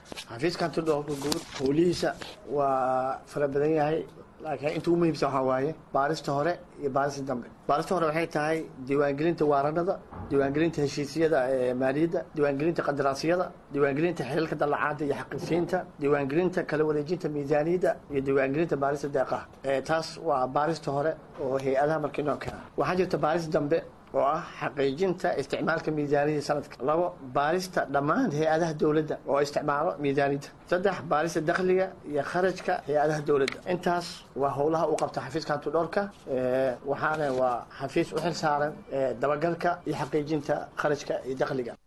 xafiiska hantidhoorka guud howlihiisa waa fara badan yahay laakiin inta ugu muhiimsan waxaa waaye baarista hore iyo baarista dambe baarista hore waxay tahay diiwaangelinta waaranada diiwaangelinta heshiisyada ee maaliyadda diiwaangelinta qadaraasyada diiwaangelinta xilalka dallacaada iyo xaqiisiinta diiwaangelinta kala wareejinta miisaaniyadda iyo diiwaangelinta baarista deeqaha taas waa baarista hore oo hay-adaha markii noo keena waxaa jirta baarista dambe oo ah xaqiijinta isticmaalka miisaaniyadda sanadka labo baarista dhammaan hay-adaha dowladda oo isticmaalo miisaaniyadda saddex baarista dakhliga iyo kharajka hay-adaha dowladda intaas waa howlaha u qabta xafiiska hantidhoorka waxaana waa xafiis u xil saaran dabagalka iyo xaqiijinta kharajka iyo dakhliga